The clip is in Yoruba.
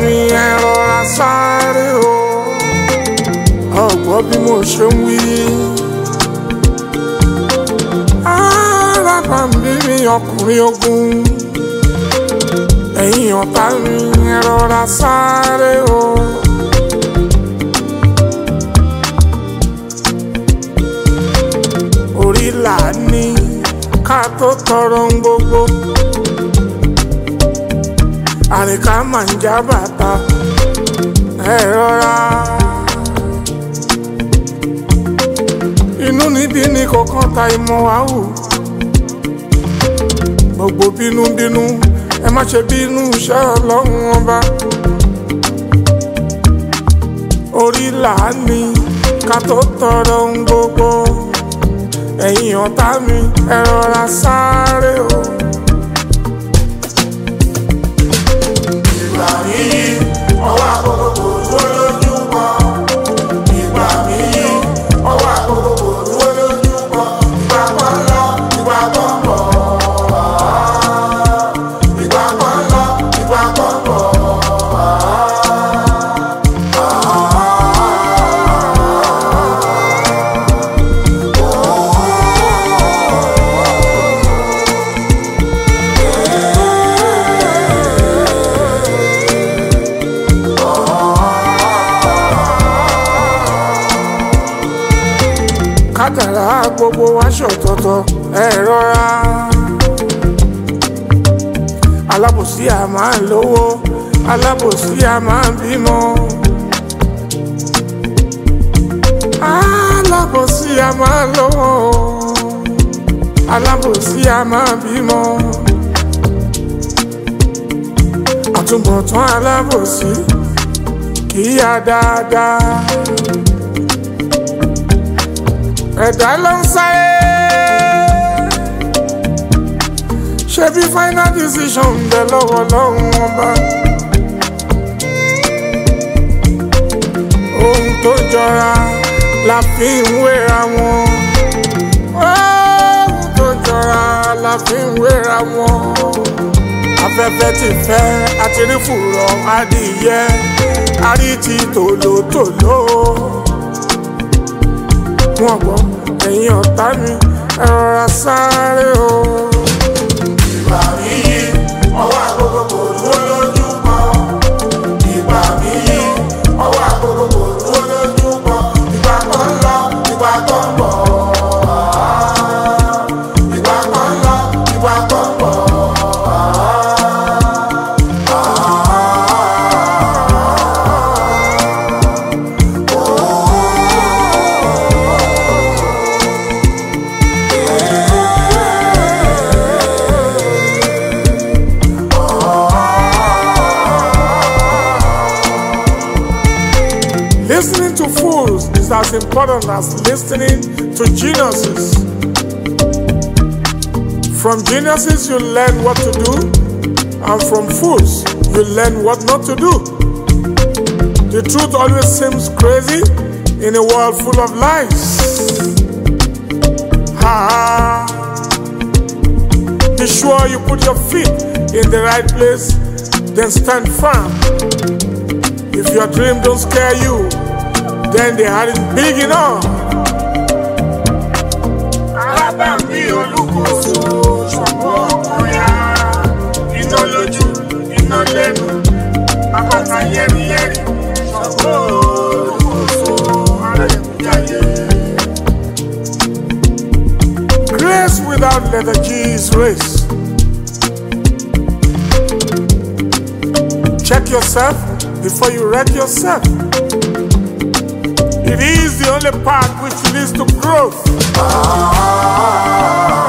mi ẹ rọra sáré o ọgbọ́n bí mo ṣe ń wí. arábàmbí mi ọkùnrin ogun ẹ̀yin ọ̀tá mi ẹ rọra sáré o. orí là ní ká tó tọrọ ń gbogbo àríkà máa ń já bàtà ẹ rọra. inú níbí ní kọ̀ọ̀kan ta ìmọ̀ wá wò gbogbo bínúbínú ẹ má ṣe bínú iṣẹ́ ọlọ́run ọba orí là ní ká tó tọrọ ń gbogbo ẹ̀yin ọ̀tá mi ẹ rọra sáré o. ìgbà mi yí ọwọ́ àkókò kò dúró lójú kan. ìgbà mi yí ọwọ́ àkókò kò dúró lójú kan. ìgbà kan lọ ìgbà kan bọ̀. ìgbà kan lọ ìgbà kan bọ̀. kádàrá gbogbo wa ṣọ̀tọ̀tọ̀ ẹ rọra. alábòsí a máa ń lówó alábòsí a máa ń bímọ. alábòsí a máa ń lówó alábòsí a máa ń bímọ. àtúbọ̀tán alábòsí kì í yá dáadáa ẹ̀dá ló ń sáré. ṣebí final decision ń bẹ lọ́wọ́ lọ́hùn ọba. ohun tó jọra la fi ń wéra wọn. ohun tó jọra la fi ń wéra wọn. afẹ́fẹ́ ti fẹ́ àti rí fùrọ̀ adìyẹ àrí ti tòlótòló wọn gbọ́ ẹ̀yin ọ̀tá mi ẹ rọra sáré o. ìgbà mi yí ọwọ́ àkókò kò dúró lójú kan. ìgbà mi yí ọwọ́ àkókò kò dúró lójú kan. ìgbà kan lọ ìgbà kan bọ̀. ìgbà kan lọ ìgbà kan bọ̀. Listening to fools is as important as listening to geniuses. From geniuses, you learn what to do, and from fools, you learn what not to do. The truth always seems crazy in a world full of lies. Ha! Be sure you put your feet in the right place, then stand firm. If your dream don't scare you, then they aren't big enough. alábàámbí olùkóso ṣùgbọ́n ọkùnrin á iná lójú iná lẹ́nu àpáta yẹ́rìyẹ́rì ṣùgbọ́n olùkóso alẹ́kùnjáyé. Grace without letter G is race. Check yourself before you wreck yourself. It is the only path which leads to growth. Ah,